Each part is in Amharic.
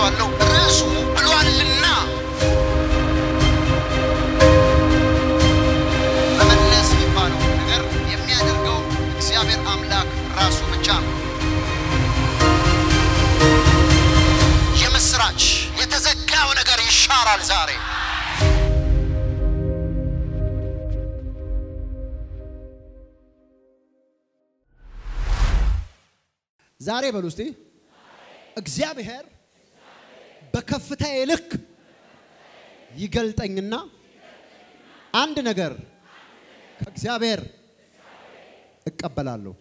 ብያቸዋለሁ። ርዕሱ ብሏልና መመለስ የሚባለው ነገር የሚያደርገው እግዚአብሔር አምላክ ራሱ ብቻ ነው። የምስራች የተዘጋው ነገር ይሻራል ዛሬ። ዛሬ በሉ እስቲ እግዚአብሔር በከፍታዬ ልክ ይገልጠኝና አንድ ነገር ከእግዚአብሔር እቀበላለሁ።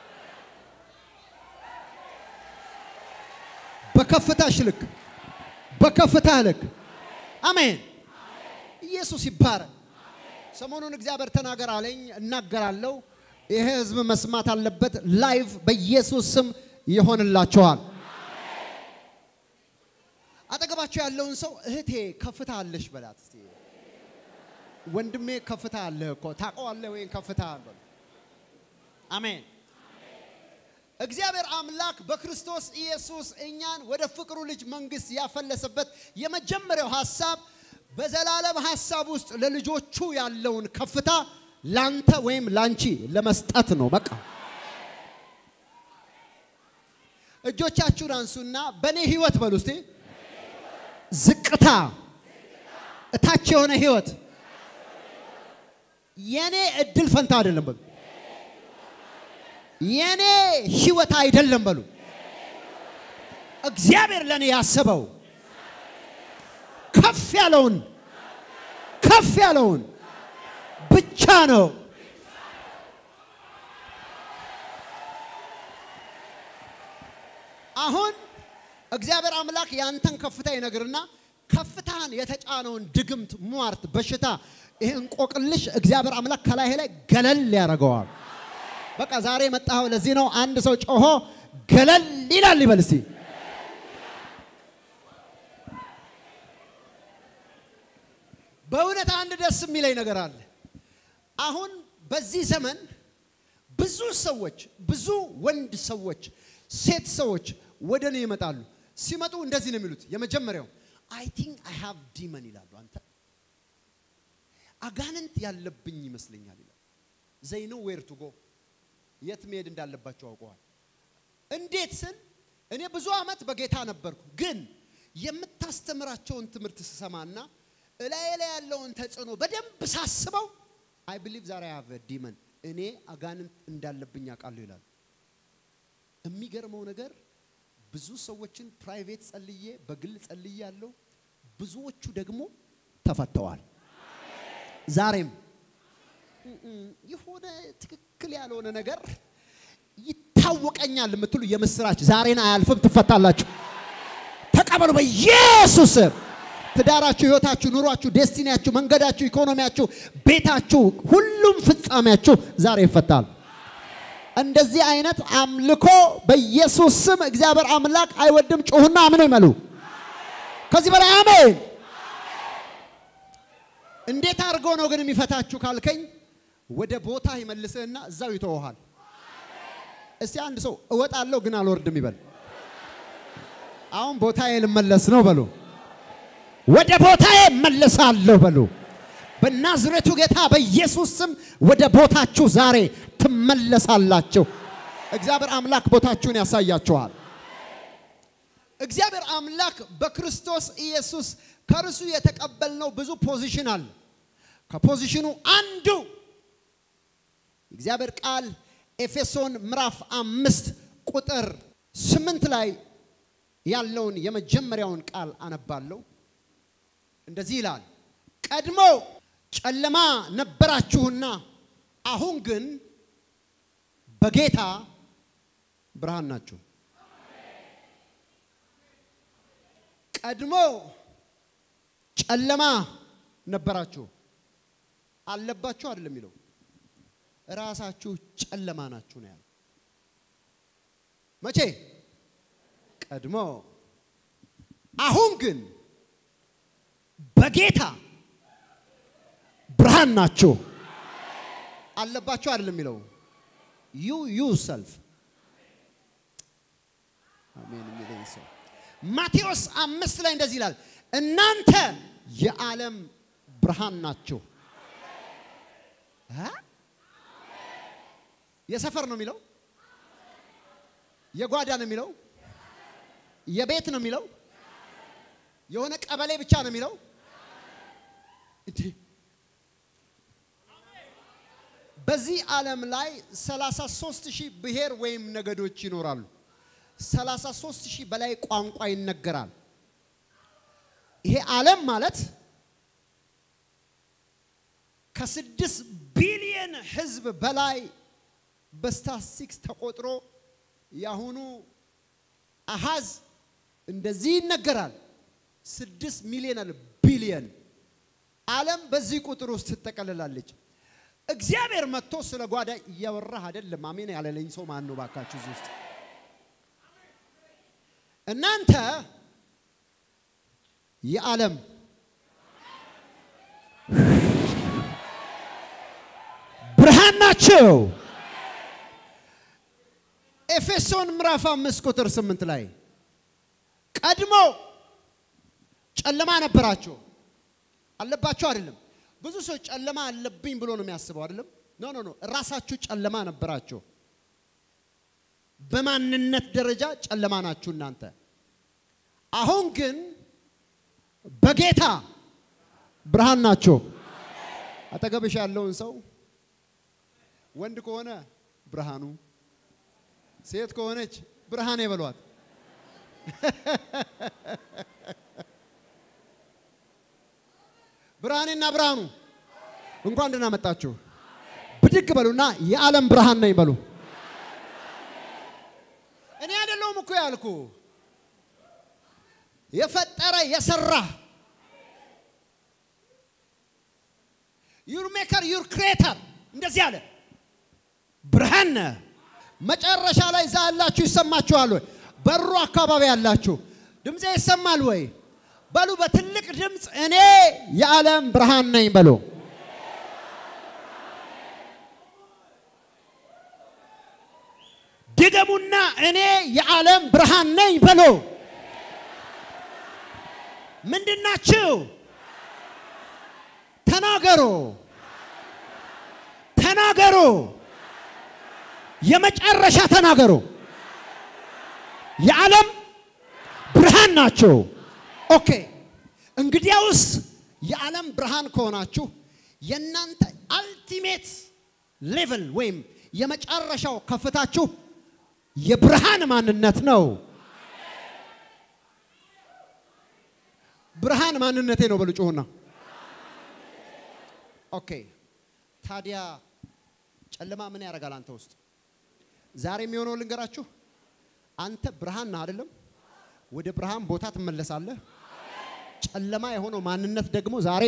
በከፍታሽ ልክ በከፍታህ ልክ አሜን። ኢየሱስ ይባረክ። ሰሞኑን እግዚአብሔር ተናገር አለኝ፣ እናገራለሁ። ይሄ ህዝብ መስማት አለበት። ላይቭ በኢየሱስ ስም ይሆንላችኋል። አጠገባቸው ያለውን ሰው እህቴ ከፍታ አለሽ በላት እስቲ። ወንድሜ ከፍታ አለህ እኮ ታውቀዋለህ ወይም ከፍታ በሉ። አሜን። እግዚአብሔር አምላክ በክርስቶስ ኢየሱስ እኛን ወደ ፍቅሩ ልጅ መንግስት ያፈለሰበት የመጀመሪያው ሐሳብ በዘላለም ሐሳብ ውስጥ ለልጆቹ ያለውን ከፍታ ላንተ ወይም ላንቺ ለመስጠት ነው። በቃ እጆቻችሁን አንሱና በእኔ ህይወት በሉ እስቲ ዝቅታ እታች የሆነ ህይወት የኔ እድል ፈንታ አይደለም በሉ። የኔ ህይወት አይደለም በሉ። እግዚአብሔር ለኔ ያሰበው ከፍ ያለውን ከፍ ያለውን ብቻ ነው። አሁን እግዚአብሔር አምላክ ያንተን ከፍታ ይነግርና ከፍታህን የተጫነውን ድግምት፣ ሟርት፣ በሽታ ይህ እንቆቅልሽ እግዚአብሔር አምላክ ከላይ ላይ ገለል ያደርገዋል። በቃ ዛሬ የመጣኸው ለዚህ ነው። አንድ ሰው ጮሆ ገለል ይላል ይበል እስቲ። በእውነት አንድ ደስ የሚለኝ ነገር አለ። አሁን በዚህ ዘመን ብዙ ሰዎች ብዙ ወንድ ሰዎች ሴት ሰዎች ወደ እኔ ይመጣሉ። ሲመጡ እንደዚህ ነው የሚሉት። የመጀመሪያው አይ ቲንክ አይ ሃቭ ዲመን ይላሉ። አንተ አጋንንት ያለብኝ ይመስለኛል ይላል። ዘይ ነው ዌር ቱ ጎ የት መሄድ እንዳለባቸው አውቀዋል። እንዴት ስል እኔ ብዙ ዓመት በጌታ ነበርኩ፣ ግን የምታስተምራቸውን ትምህርት ስሰማና እላዬ ላይ ያለውን ተጽዕኖ በደንብ ሳስበው አይ ብሊቭ ዛሬ ሃቭ ዲመን እኔ አጋንንት እንዳለብኝ አውቃለሁ ይላል። የሚገርመው ነገር ብዙ ሰዎችን ፕራይቬት ጸልዬ በግል ጸልዬ ያለው ብዙዎቹ ደግሞ ተፈተዋል። ዛሬም የሆነ ትክክል ያልሆነ ነገር ይታወቀኛል የምትሉ የምስራች ዛሬን አያልፍም፣ ትፈታላችሁ። ተቀበሉ በኢየሱስ ስም። ትዳራችሁ፣ ህይወታችሁ፣ ኑሯችሁ፣ ዴስቲኒያችሁ፣ መንገዳችሁ፣ ኢኮኖሚያችሁ፣ ቤታችሁ፣ ሁሉም ፍጻሜያችሁ ዛሬ ይፈታል። እንደዚህ አይነት አምልኮ በኢየሱስ ስም እግዚአብሔር አምላክ አይወድም። ጩሁና አምን ይመሉ። ከዚህ በላይ አሜን። እንዴት አድርጎ ነው ግን የሚፈታችሁ ካልከኝ፣ ወደ ቦታ ይመልስህና እዛው ይተወሃል። እስቲ አንድ ሰው እወጣለሁ ግን አልወርድም ይበል። አሁን ቦታዬ ልመለስ ነው በሉ። ወደ ቦታዬ እመለሳለሁ በሉ። በናዝሬቱ ጌታ በኢየሱስ ስም ወደ ቦታችሁ ዛሬ ትመለሳላችሁ። እግዚአብሔር አምላክ ቦታችሁን ያሳያችኋል። እግዚአብሔር አምላክ በክርስቶስ ኢየሱስ ከእርሱ የተቀበልነው ብዙ ፖዚሽን አለ። ከፖዚሽኑ አንዱ እግዚአብሔር ቃል ኤፌሶን ምዕራፍ አምስት ቁጥር ስምንት ላይ ያለውን የመጀመሪያውን ቃል አነባለሁ። እንደዚህ ይላል፣ ቀድሞ ጨለማ ነበራችሁና አሁን ግን በጌታ ብርሃን ናችሁ። ቀድሞ ጨለማ ነበራችሁ አለባችሁ አይደለም የሚለው ራሳችሁ ጨለማ ናችሁ ነው ያለው። መቼ? ቀድሞ። አሁን ግን በጌታ ብርሃን ናችሁ። አለባችሁ አይደለም የሚለው ዩ ዩ ሰልፍ አሜን የሚለኝ ሰው ማቴዎስ አምስት ላይ እንደዚህ ይላል፣ እናንተ የዓለም ብርሃን ናችሁ። አ? የሰፈር ነው የሚለው፣ የጓዳ ነው የሚለው፣ የቤት ነው የሚለው፣ የሆነ ቀበሌ ብቻ ነው የሚለው። እንዴ! በዚህ ዓለም ላይ 33 ሺህ ብሔር ወይም ነገዶች ይኖራሉ። 33 ሺህ በላይ ቋንቋ ይነገራል። ይሄ ዓለም ማለት ከስድስት ቢሊየን ሕዝብ በላይ በስታትስቲክስ ተቆጥሮ የአሁኑ አሃዝ እንደዚህ ይነገራል። ስድስት ሚሊዮን አለ ቢሊየን ዓለም በዚህ ቁጥር ውስጥ ትጠቀልላለች። እግዚአብሔር መጥቶ ስለ ጓዳ እያወራህ አይደለም። አሜን ያለለኝ ሰው ማን ነው? ባካችሁ እዚህ ውስጥ እናንተ የዓለም ብርሃን ናቸው። ኤፌሶን ምዕራፍ አምስት ቁጥር ስምንት ላይ ቀድሞ ጨለማ ነበራቸው አለባቸው አይደለም። ብዙ ሰው ጨለማ አለብኝ ብሎ ነው የሚያስበው አይደለም። ኖ ኖ ኖ ራሳችሁ ጨለማ ነበራቸው። በማንነት ደረጃ ጨለማ ናችሁ እናንተ። አሁን ግን በጌታ ብርሃን ናቸው። አጠገብሽ ያለውን ሰው ወንድ ከሆነ ብርሃኑ፣ ሴት ከሆነች ብርሃኔ በሏት። ብርሃኔና ብርሃኑ እንኳን ደህና መጣችሁ። ብድግ በሉና የዓለም ብርሃን ነኝ በሉ። እኔ አይደለሁም እኮ ያልኩ የፈጠረ የሰራ ዩር ሜከር ዩር ክሬተር እንደዚህ አለ። ብርሃን ነህ። መጨረሻ ላይ እዛ ያላችሁ ይሰማችኋል ወይ? በሩ አካባቢ ያላችሁ ድምፄ ይሰማል ወይ? በሉ በትልቅ ድምፅ እኔ የዓለም ብርሃን ነኝ በሉ። ድገሙና እኔ የዓለም ብርሃን ነኝ በሉ። ምንድናችሁ? ተናገሩ፣ ተናገሩ፣ የመጨረሻ ተናገሩ። የዓለም ብርሃን ናቸው። ኦኬ እንግዲያውስ የዓለም ብርሃን ከሆናችሁ የእናንተ አልቲሜት ሌቭል ወይም የመጨረሻው ከፍታችሁ የብርሃን ማንነት ነው። ብርሃን ማንነቴ ነው በሉ ጩሁና። ኦኬ ታዲያ ጨለማ ምን ያደርጋል አንተ ውስጥ? ዛሬ የሚሆነው ልንገራችሁ። አንተ ብርሃን ነህ አይደለም? ወደ ብርሃን ቦታ ትመለሳለህ። ጨለማ የሆነው ማንነት ደግሞ ዛሬ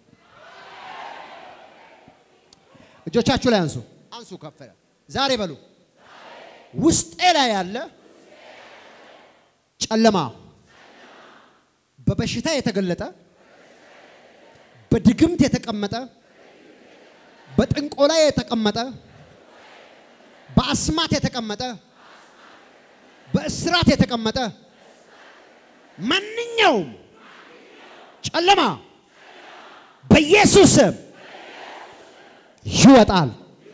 እጆቻችሁ ላይ አንሱ፣ አንሱ ከፍ ዛሬ በሉ ውስጤ ላይ ያለ ጨለማ በበሽታ የተገለጠ በድግምት የተቀመጠ በጥንቆላ የተቀመጠ በአስማት የተቀመጠ በእስራት የተቀመጠ ማንኛውም ጨለማ በኢየሱስ ስም ይወጣል።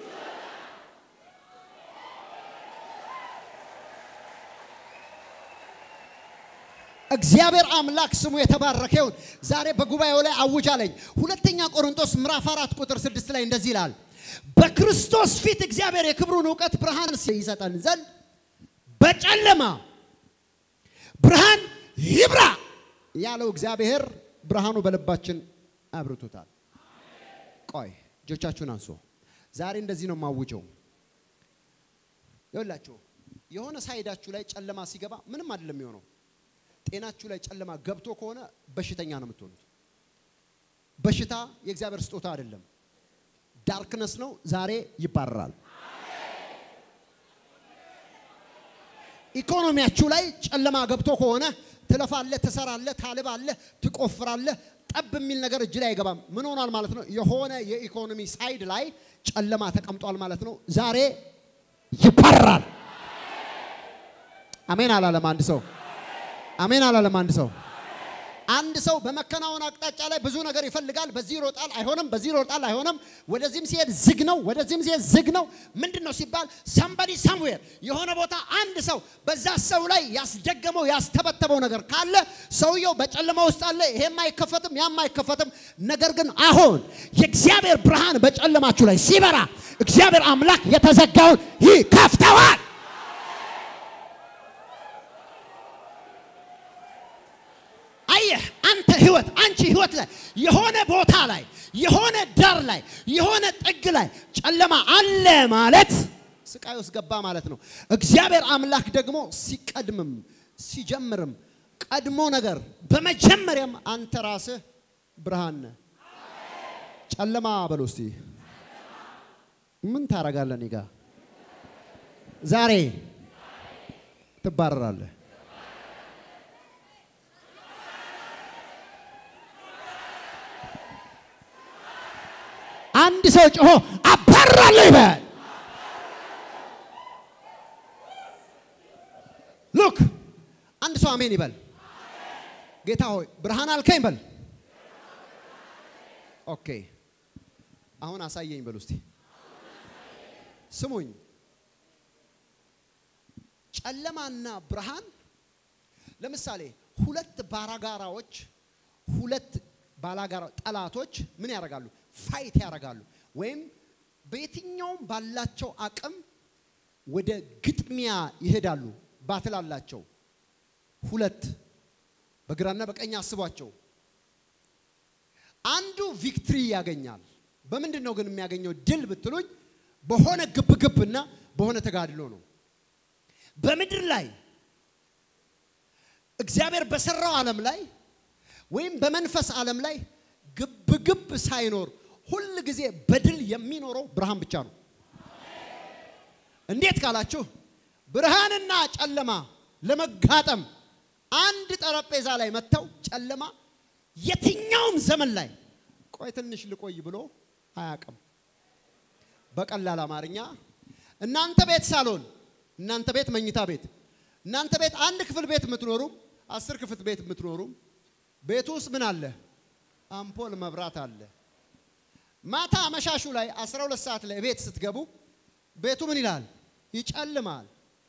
እግዚአብሔር አምላክ ስሙ የተባረከ ይሁን። ዛሬ በጉባኤው ላይ አውጃለኝ። ሁለተኛ ቆሮንቶስ ምዕራፍ አራት ቁጥር ስድስት ላይ እንደዚህ ይላል፣ በክርስቶስ ፊት እግዚአብሔር የክብሩን እውቀት ብርሃን ይሰጠን ዘንድ በጨለማ ብርሃን ይብራ ያለው እግዚአብሔር ብርሃኑ በልባችን አብርቶታል። ቆይ እጆቻችሁን አንሱ። ዛሬ እንደዚህ ነው የማውጀው። ይኸውላችሁ የሆነ ሳይዳችሁ ላይ ጨለማ ሲገባ ምንም አይደለም የሚሆነው። ጤናችሁ ላይ ጨለማ ገብቶ ከሆነ በሽተኛ ነው የምትሆኑት። በሽታ የእግዚአብሔር ስጦታ አይደለም፣ ዳርክነስ ነው። ዛሬ ይባረራል። ኢኮኖሚያችሁ ላይ ጨለማ ገብቶ ከሆነ ትለፋለህ፣ ትሰራለህ፣ ታልባለህ፣ ትቆፍራለህ። ጠብ የሚል ነገር እጅ ላይ አይገባም። ምን ሆኗል ማለት ነው? የሆነ የኢኮኖሚ ሳይድ ላይ ጨለማ ተቀምጧል ማለት ነው። ዛሬ ይባረራል። አሜን አላለም አንድ ሰው አሜን አላለም አንድ ሰው አንድ ሰው በመከናወን አቅጣጫ ላይ ብዙ ነገር ይፈልጋል። በዚህ ይሮጣል፣ አይሆንም። በዚህ ይሮጣል፣ አይሆንም። ወደዚህም ሲሄድ ዝግ ነው፣ ወደዚህም ሲሄድ ዝግ ነው። ምንድን ነው ሲባል ሰምበዲ ሰምዌር የሆነ ቦታ አንድ ሰው በዛ ሰው ላይ ያስደገመው ያስተበተበው ነገር ካለ ሰውየው በጨለማ ውስጥ አለ። ይሄም አይከፈትም፣ ያም አይከፈትም። ነገር ግን አሁን የእግዚአብሔር ብርሃን በጨለማችሁ ላይ ሲበራ እግዚአብሔር አምላክ የተዘጋውን ይከፍተዋል። አየህ አንተ ህይወት አንቺ ህይወት ላይ የሆነ ቦታ ላይ የሆነ ዳር ላይ የሆነ ጥግ ላይ ጨለማ አለ ማለት ስቃይ ውስጥ ገባ ማለት ነው። እግዚአብሔር አምላክ ደግሞ ሲቀድምም ሲጀምርም ቀድሞ ነገር በመጀመሪያም አንተ ራስህ ብርሃን ነህ። ጨለማ በሎ እስቲ ምን ታረጋለህ? እኔ ጋ ዛሬ ትባረራለህ። አንድ ሰው ጮሆ አባራለሁ ይበል። ሉክ አንድ ሰው አሜን ይበል። ጌታ ሆይ ብርሃን አልከኝ በል። ኦኬ አሁን አሳየኝ በሉ እስቲ። ስሙኝ፣ ጨለማና ብርሃን ለምሳሌ ሁለት ባላጋራዎች ሁለት ባላጋራ ጠላቶች ምን ያደርጋሉ? ፋይት ያደርጋሉ። ወይም በየትኛውም ባላቸው አቅም ወደ ግጥሚያ ይሄዳሉ። ባትል አላቸው። ሁለት በግራና በቀኝ አስቧቸው። አንዱ ቪክትሪ ያገኛል። በምንድን ነው ግን የሚያገኘው ድል ብትሉኝ፣ በሆነ ግብግብና በሆነ ተጋድሎ ነው። በምድር ላይ እግዚአብሔር በሰራው ዓለም ላይ ወይም በመንፈስ ዓለም ላይ ግብግብ ሳይኖር ሁል ጊዜ በድል የሚኖረው ብርሃን ብቻ ነው። እንዴት ካላችሁ ብርሃንና ጨለማ ለመጋጠም አንድ ጠረጴዛ ላይ መጥተው ጨለማ የትኛውም ዘመን ላይ ቆይ ትንሽ ልቆይ ብሎ አያውቅም። በቀላል አማርኛ እናንተ ቤት ሳሎን፣ እናንተ ቤት መኝታ ቤት፣ እናንተ ቤት አንድ ክፍል ቤት የምትኖሩም አስር ክፍል ቤት የምትኖሩም ቤቱ ውስጥ ምን አለ? አምፖል መብራት አለ። ማታ አመሻሹ ላይ 12 ሰዓት ላይ ቤት ስትገቡ ቤቱ ምን ይላል? ይጨልማል።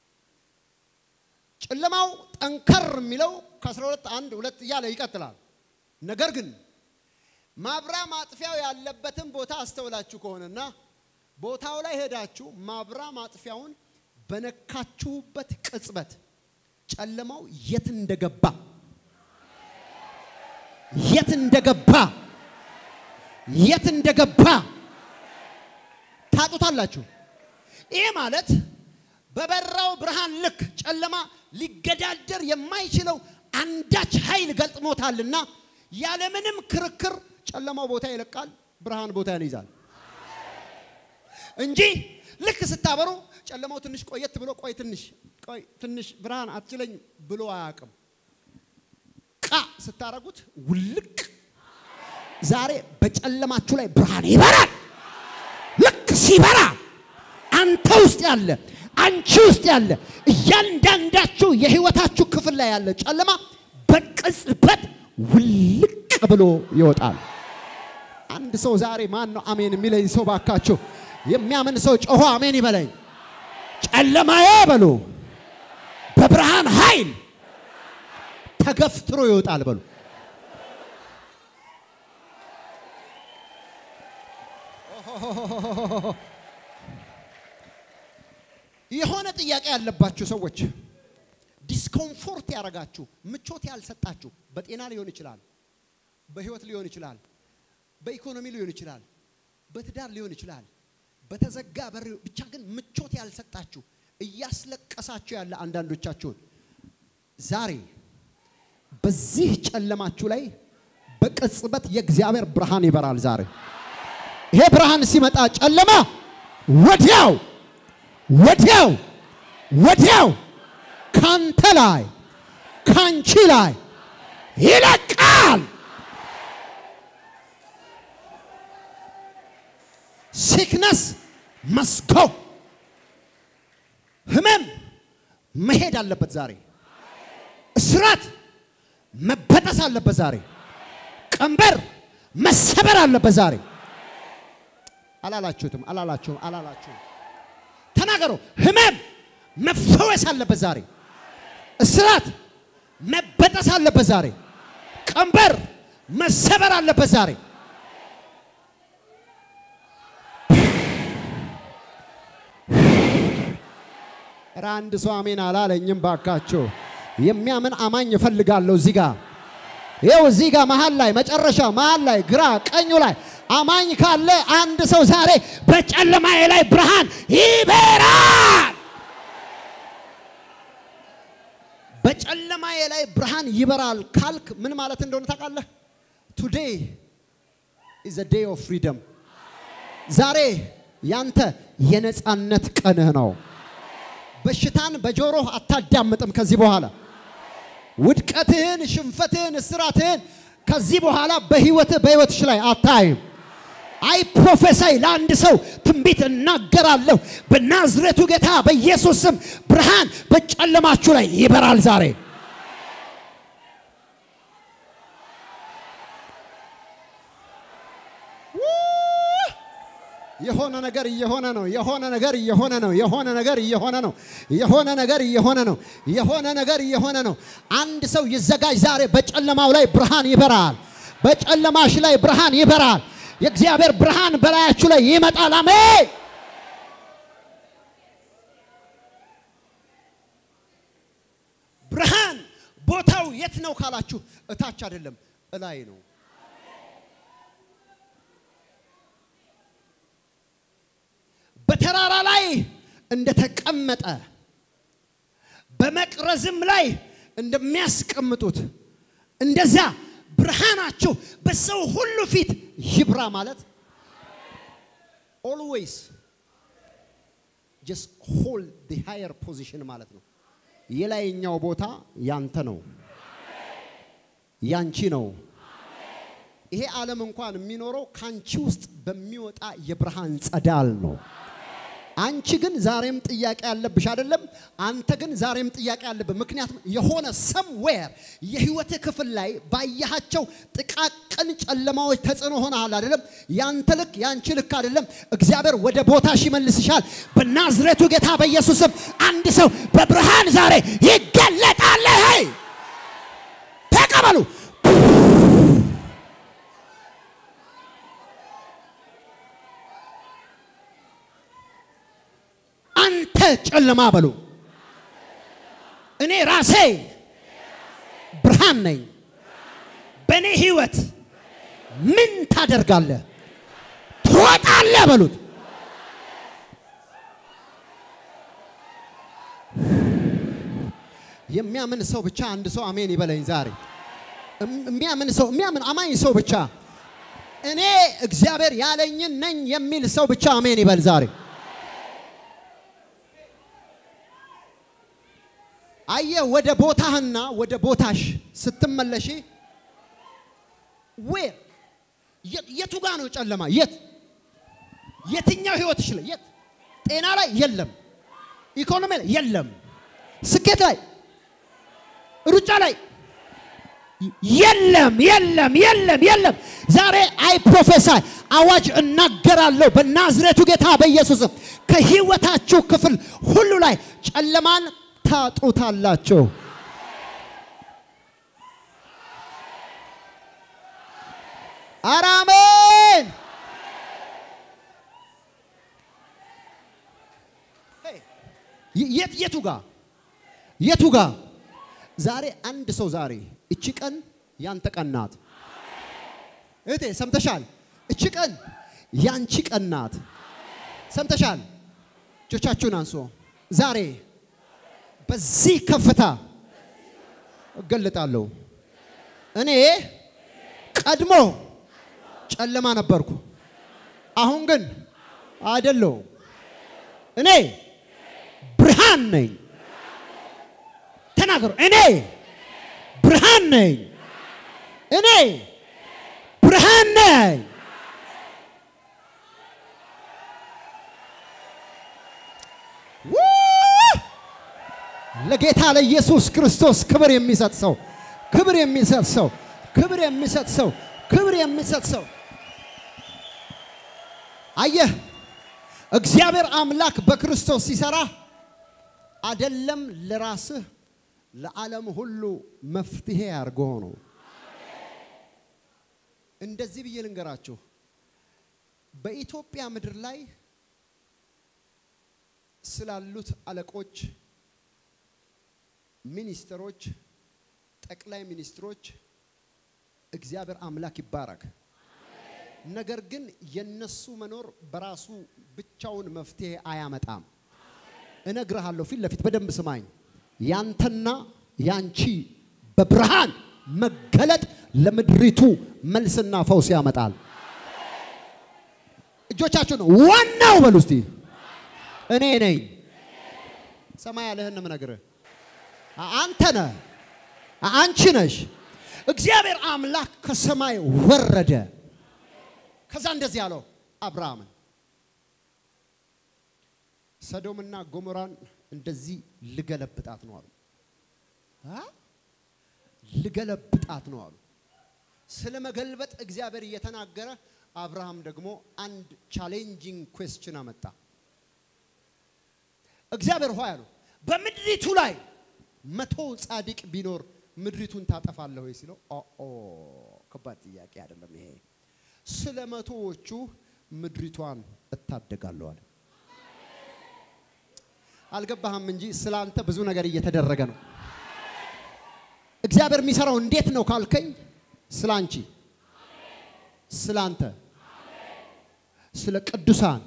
ጨለማው ጠንከር የሚለው ከ12 አንድ ሁለት እያለ ይቀጥላል። ነገር ግን ማብራ ማጥፊያው ያለበትን ቦታ አስተውላችሁ ከሆነና ቦታው ላይ ሄዳችሁ ማብራ ማጥፊያውን በነካችሁበት ቅጽበት ጨለማው የት እንደገባ የት እንደገባ የት እንደገባ ታጡታላችሁ። ይህ ማለት በበራው ብርሃን ልክ ጨለማ ሊገዳደር የማይችለው አንዳች ኃይል ገልጥሞታልና ያለምንም ክርክር ጨለማው ቦታ ይለቃል፣ ብርሃን ቦታ ይይዛል እንጂ ልክ ስታበሩ ጨለማው ትንሽ ቆየት ብሎ ቆይ ትንሽ ቆይ ትንሽ ብርሃን አትችለኝ ብሎ አያውቅም። ቃ ስታረጉት ውልቅ። ዛሬ በጨለማችሁ ላይ ብርሃን ይበራል። ልክ ሲበራ አንተ ውስጥ ያለ አንቺ ውስጥ ያለ እያንዳንዳችሁ የህይወታችሁ ክፍል ላይ ያለ ጨለማ በቅጽበት ውልቅ ብሎ ይወጣል። አንድ ሰው ዛሬ ማን ነው አሜን የሚለኝ ሰው ባካችሁ? የሚያምን ሰው ጮሆ አሜን ይበለኝ። ጨለማዬ በሉ በብርሃን ኃይል ተገፍትሮ ይወጣል በሉ። የሆነ ጥያቄ ያለባችሁ ሰዎች ዲስኮምፎርት ያደረጋችሁ ምቾት ያልሰጣችሁ በጤና ሊሆን ይችላል፣ በህይወት ሊሆን ይችላል፣ በኢኮኖሚ ሊሆን ይችላል፣ በትዳር ሊሆን ይችላል፣ በተዘጋ በር ብቻ ግን ምቾት ያልሰጣችሁ እያስለቀሳችሁ ያለ አንዳንዶቻችሁን ዛሬ በዚህ ጨለማችሁ ላይ በቅጽበት የእግዚአብሔር ብርሃን ይበራል። ዛሬ ይሄ ብርሃን ሲመጣ ጨለማ ወዲያው ወዲያው ወዲያው ካንተ ላይ ካንቺ ላይ ይለቃል። ሲክነስ መስጎ ህመም መሄድ አለበት ዛሬ እስራት መበጠስ አለበት ዛሬ። ቀንበር መሰበር አለበት ዛሬ። አላላችሁትም? አላላችሁም? አላላችሁም? ተናገሩ። ህመም መፈወስ አለበት ዛሬ። እስራት መበጠስ አለበት ዛሬ። ቀንበር መሰበር አለበት ዛሬ። ኧረ አንድ ሰው አሜን አላለኝም ባካችሁ። የሚያምን አማኝ እፈልጋለሁ እዚህ ጋር ይኸው እዚህ ጋር መሀል ላይ መጨረሻ መሀል ላይ ግራ ቀኙ ላይ አማኝ ካለ አንድ ሰው ዛሬ በጨለማዬ ላይ ብርሃን ይበራል። በጨለማዬ ላይ ብርሃን ይበራል ካልክ ምን ማለት እንደሆነ ታውቃለህ? ቱዴይ ኢዝ ዴይ ኦፍ ፍሪደም። ዛሬ ያንተ የነፃነት ቀንህ ነው። በሽታን በጆሮህ አታዳምጥም ከዚህ በኋላ ውድቀትህን፣ ሽንፈትህን፣ እስራትህን ከዚህ በኋላ በህይወትህ በህይወትሽ ላይ አታይም። አይ ፕሮፌሳይ ለአንድ ሰው ትንቢት እናገራለሁ። በናዝሬቱ ጌታ በኢየሱስ ስም ብርሃን በጨለማችሁ ላይ ይበራል ዛሬ። የሆነ ነገር እየሆነ ነው። የሆነ ነገር እየሆነ ነው። የሆነ ነገር እየሆነ ነው። የሆነ ነገር እየሆነ ነው። የሆነ ነገር እየሆነ ነው። አንድ ሰው ይዘጋጅ። ዛሬ በጨለማው ላይ ብርሃን ይበራል። በጨለማሽ ላይ ብርሃን ይበራል። የእግዚአብሔር ብርሃን በላያችሁ ላይ ይመጣል። አሜን። ብርሃን ቦታው የት ነው ካላችሁ፣ እታች አይደለም እላይ ነው። በተራራ ላይ እንደተቀመጠ በመቅረዝም ላይ እንደሚያስቀምጡት እንደዛ ብርሃናችሁ በሰው ሁሉ ፊት ይብራ ማለት ኦልዌይስ ጀስት ሆልድ ዲ ሃየር ፖዚሽን ማለት ነው። የላይኛው ቦታ ያንተ ነው፣ ያንቺ ነው። ይሄ ዓለም እንኳን የሚኖረው ካንቺ ውስጥ በሚወጣ የብርሃን ጸዳል ነው። አንቺ ግን ዛሬም ጥያቄ ያለብሽ አይደለም። አንተ ግን ዛሬም ጥያቄ ያለብህ። ምክንያቱም የሆነ ሰምዌር የህይወትህ ክፍል ላይ ባያሃቸው ጥቃቅን ጨለማዎች ተጽዕኖ ሆነሃል አይደለም። ያንተ ልክ ያንቺ ልክ አይደለም። እግዚአብሔር ወደ ቦታሽ ይመልስሻል። በናዝሬቱ ጌታ በኢየሱስም አንድ ሰው በብርሃን ዛሬ ይገለጣል። ሄይ ተቀበሉ። አንተ ጨለማ በሉ፣ እኔ ራሴ ብርሃን ነኝ። በእኔ ህይወት ምን ታደርጋለህ? ትወጣለህ በሉት። የሚያምን ሰው ብቻ አንድ ሰው አሜን ይበለኝ ዛሬ። የሚያምን ሰው የሚያምን አማኝ ሰው ብቻ እኔ እግዚአብሔር ያለኝን ነኝ የሚል ሰው ብቻ አሜን ይበል ዛሬ። አየ ወደ ቦታህና ወደ ቦታሽ ስትመለሺ ዌር የቱ ጋ ነው ጨለማ? የት የትኛው ህይወትሽ ላይ የት? ጤና ላይ የለም፣ ኢኮኖሚ ላይ የለም፣ ስኬት ላይ ሩጫ ላይ የለም፣ የለም፣ የለም፣ የለም። ዛሬ አይ ፕሮፌሳይ አዋጅ እናገራለሁ በናዝሬቱ ጌታ በኢየሱስም ከህይወታችሁ ክፍል ሁሉ ላይ ጨለማን ታጡታላችሁ። ኧረ አሜን። የት የቱ ጋ የቱ ጋ ዛሬ አንድ ሰው ዛሬ እቺ ቀን ያንተ ቀን ናት። እህቴ ሰምተሻል? እቺ ቀን ያንቺ ቀን ናት። ሰምተሻል? እጆቻችሁን አንሶ ዛሬ በዚህ ከፍታ እገለጣለሁ። እኔ ቀድሞ ጨለማ ነበርኩ፣ አሁን ግን አይደለሁም። እኔ ብርሃን ነኝ። ተናገሩ። እኔ ብርሃን ነኝ። እኔ ብርሃን ነኝ። ለጌታ ለኢየሱስ ክርስቶስ ክብር የሚሰጥ ሰው ክብር የሚሰጥ ሰው ክብር የሚሰጥ ሰው ክብር የሚሰጥ ሰው አየህ እግዚአብሔር አምላክ በክርስቶስ ሲሰራ አደለም ለራስህ ለዓለም ሁሉ መፍትሄ አድርጎ ነው። እንደዚህ ብዬ ልንገራችሁ፣ በኢትዮጵያ ምድር ላይ ስላሉት አለቆች፣ ሚኒስትሮች፣ ጠቅላይ ሚኒስትሮች እግዚአብሔር አምላክ ይባረክ። ነገር ግን የነሱ መኖር በራሱ ብቻውን መፍትሄ አያመጣም። እነግርሃለሁ፣ ፊት ለፊት በደንብ ስማኝ። ያንተና ያንቺ በብርሃን መገለጥ ለምድሪቱ መልስና ፈውስ ያመጣል። እጆቻችሁን ዋናው በሉ እስቲ እኔ ነኝ። ሰማይ ያለህን ምነግርህ አንተ ነህ፣ አንቺ ነሽ። እግዚአብሔር አምላክ ከሰማይ ወረደ። ከዛ እንደዚህ ያለው አብርሃምን ሰዶምና ጎሞራን እንደዚህ ልገለብጣት ነው አሉ። አ? ልገለብጣት ነው አሉ። ስለ መገልበጥ እግዚአብሔር እየተናገረ አብርሃም ደግሞ አንድ ቻሌንጂንግ ኩዌስችን አመጣ። እግዚአብሔር ሆይ አሉ በምድሪቱ ላይ መቶ ጻድቅ ቢኖር ምድሪቱን ታጠፋለህ ወይ ሲለው፣ ኦ ከባድ ጥያቄ አይደለም ይሄ። ስለ መቶዎቹ ምድሪቷን እታደጋለሁ አለ። አልገባህም እንጂ ስለ አንተ ብዙ ነገር እየተደረገ ነው። እግዚአብሔር የሚሰራው እንዴት ነው ካልከኝ፣ ስለ አንቺ፣ ስለ አንተ፣ ስለ ቅዱሳን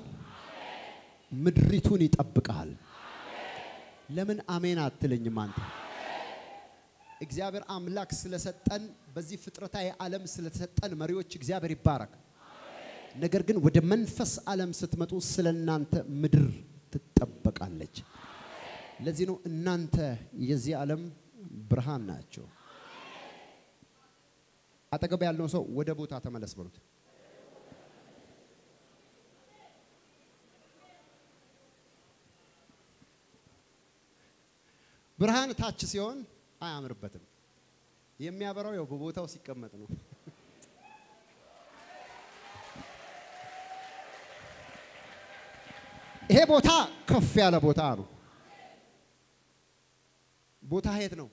ምድሪቱን ይጠብቃል። ለምን አሜን አትለኝም አንተ? እግዚአብሔር አምላክ ስለሰጠን በዚህ ፍጥረታዊ ዓለም ስለተሰጠን መሪዎች እግዚአብሔር ይባረክ። ነገር ግን ወደ መንፈስ ዓለም ስትመጡ ስለ እናንተ ምድር ትጠበቃለች። ለዚህ ነው እናንተ የዚህ ዓለም ብርሃን ናቸው። አጠገብ ያለውን ሰው ወደ ቦታ ተመለስ በሉት። ብርሃን ታች ሲሆን አያምርበትም። የሚያበራው ያው በቦታው ሲቀመጥ ነው። ይሄ ቦታ ከፍ ያለ ቦታ ነው። ቦታ የት ነው?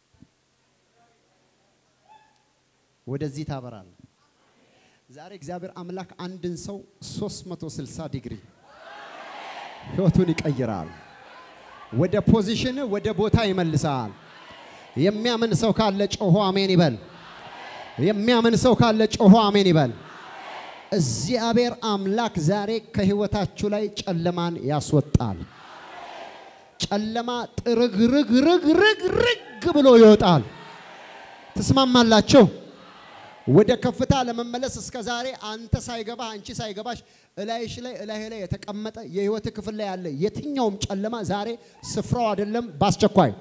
ወደዚህ ታበራል። ዛሬ እግዚአብሔር አምላክ አንድን ሰው 360 ዲግሪ ህይወቱን ይቀይራል። ወደ ፖዚሽን ወደ ቦታ ይመልሳል። የሚያምን ሰው ካለ ጮሆ አሜን ይበል። የሚያምን ሰው ካለ ጮሆ አሜን ይበል። እግዚአብሔር አምላክ ዛሬ ከህይወታችሁ ላይ ጨለማን ያስወጣል። ጨለማ ጥርግርግርግርግርግ ብሎ ይወጣል። ትስማማላችሁ? ወደ ከፍታ ለመመለስ እስከ ዛሬ አንተ ሳይገባህ አንቺ ሳይገባሽ እላይሽ ላይ እላይ ላይ የተቀመጠ የህይወት ክፍል ላይ ያለ የትኛውም ጨለማ ዛሬ ስፍራው አይደለም፣ በአስቸኳይ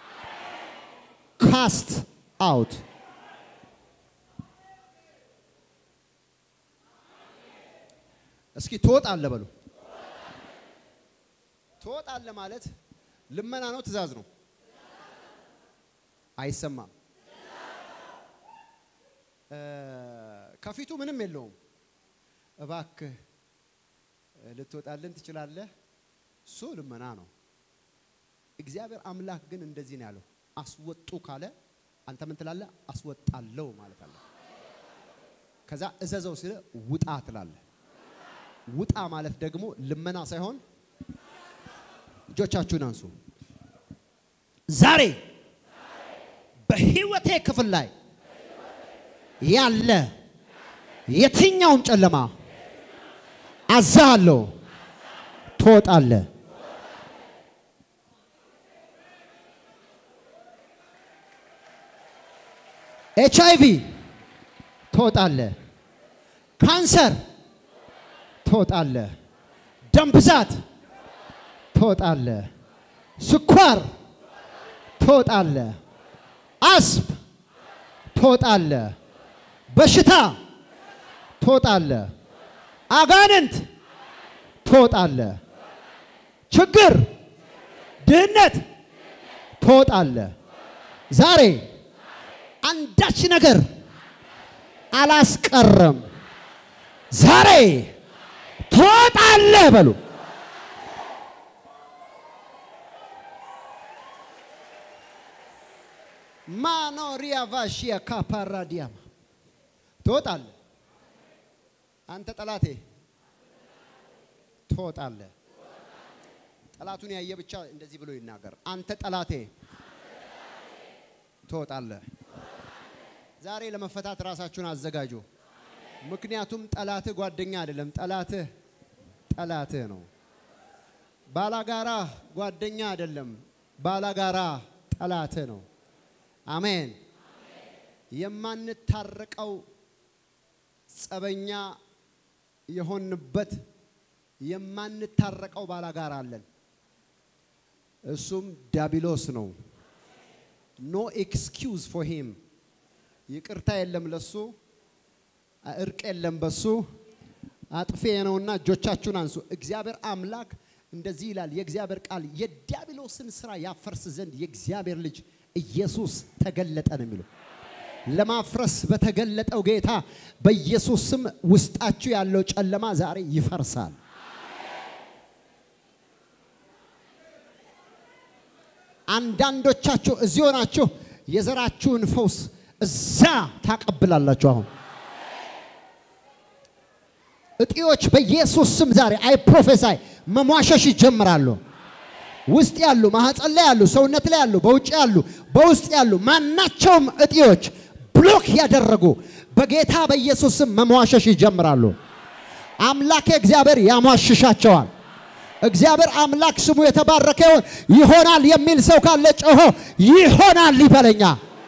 ካስት አውት እስኪ ትወጣለህ በሉ። ትወጣለህ ማለት ልመና ነው፣ ትእዛዝ ነው? አይሰማም። ከፊቱ ምንም የለውም። እባክህ ልትወጣልን ትችላለህ። እሱ ልመና ነው። እግዚአብሔር አምላክ ግን እንደዚህ ነው ያለው፣ አስወጡ ካለ አንተ ምን ትላለህ? አስወጣለሁ ማለት አለ። ከዛ እዘዘው ሲለ ውጣ ትላለህ። ውጣ ማለት ደግሞ ልመና ሳይሆን እጆቻችሁን አንሱ። ዛሬ በህይወቴ ክፍል ላይ ያለ የትኛውም ጨለማ አዛሃለሁ፣ ትወጣለህ። ኤች አይ ቪ ትወጣለህ። ካንሰር ትወጣለህ። ደም ብዛት ትወጣለህ። ስኳር ትወጣለህ። አስብ ትወጣለህ። በሽታ ትወጣለህ። አጋንንት ትወጣለህ። ችግር፣ ድህነት ትወጣለህ። ዛሬ አንዳች ነገር አላስቀረም። ዛሬ ትወጣለህ በሉ። ማኖሪያ ቫሺያ ካፓራዲያማ ትወጣለህ። አንተ ጠላቴ ትወጣለህ። ጠላቱን ያየ ብቻ እንደዚህ ብሎ ይናገር። አንተ ጠላቴ ትወጣለህ። ዛሬ ለመፈታት ራሳችሁን አዘጋጁ። ምክንያቱም ጠላትህ ጓደኛ አይደለም፣ ጠላትህ ጠላትህ ነው። ባላጋራ ጓደኛ አይደለም፣ ባላጋራ ጠላትህ ነው። አሜን። የማንታረቀው ጸበኛ የሆንበት የማንታረቀው ባላጋራ አለን። እሱም ዲያብሎስ ነው። ኖ ኤክስኪውዝ ፎር ሂም። ይቅርታ የለም ለሱ፣ እርቅ የለም በሱ። አጥፌ ነውና እጆቻችሁን አንሱ። እግዚአብሔር አምላክ እንደዚህ ይላል የእግዚአብሔር ቃል የዲያብሎስን ስራ ያፈርስ ዘንድ የእግዚአብሔር ልጅ ኢየሱስ ተገለጠ ነው የሚለው። ለማፍረስ በተገለጠው ጌታ በኢየሱስ ስም ውስጣችሁ ያለው ጨለማ ዛሬ ይፈርሳል። አንዳንዶቻችሁ እዚህ ሆናችሁ የዘራችሁን ፈውስ እዛ ታቀብላላችሁ። አሁን እጢዎች በኢየሱስ ስም ዛሬ አይ ፕሮፌሳይ መሟሸሽ ይጀምራሉ። ውስጥ ያሉ ማህፀን ላይ ያሉ ሰውነት ላይ ያሉ በውጭ ያሉ በውስጥ ያሉ ማናቸውም እጢዎች ብሎክ ያደረጉ በጌታ በኢየሱስ ስም መሟሸሽ ይጀምራሉ። አምላኬ እግዚአብሔር ያሟሽሻቸዋል። እግዚአብሔር አምላክ ስሙ የተባረከ ይሁን። ይሆናል የሚል ሰው ካለ ጮሆ ይሆናል ይበለኛ።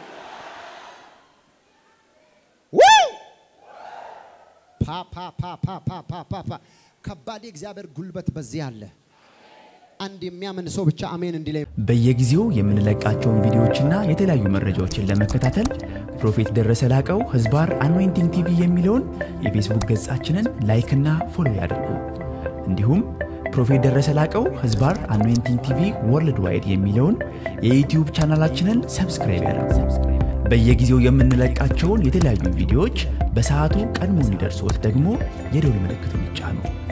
ፓ ፓ ፓ ፓ ፓ ፓ ፓ ፓ ከባድ የእግዚአብሔር ጉልበት በዚህ አለ። አንድ የሚያምን ሰው ብቻ አሜን እንዲለኝ በየጊዜው የምንለቃቸውን ቪዲዮዎችና የተለያዩ መረጃዎችን ለመከታተል ፕሮፌት ደረሰ ላቀው ህዝባር አኖይንቲንግ ቲቪ የሚለውን የፌስቡክ ገጻችንን ላይክና ፎሎ ያድርጉ። እንዲሁም ፕሮፌት ደረሰ ላቀው ህዝባር አኖይንቲንግ ቲቪ ወርልድ ዋይድ የሚለውን የዩትዩብ ቻናላችንን ሰብስክራይብ ያድርጉ። በየጊዜው የምንለቃቸውን የተለያዩ ቪዲዮዎች በሰዓቱ ቀድሞ እንዲደርሶት ደግሞ የደውል ምልክቱን ይጫኑ።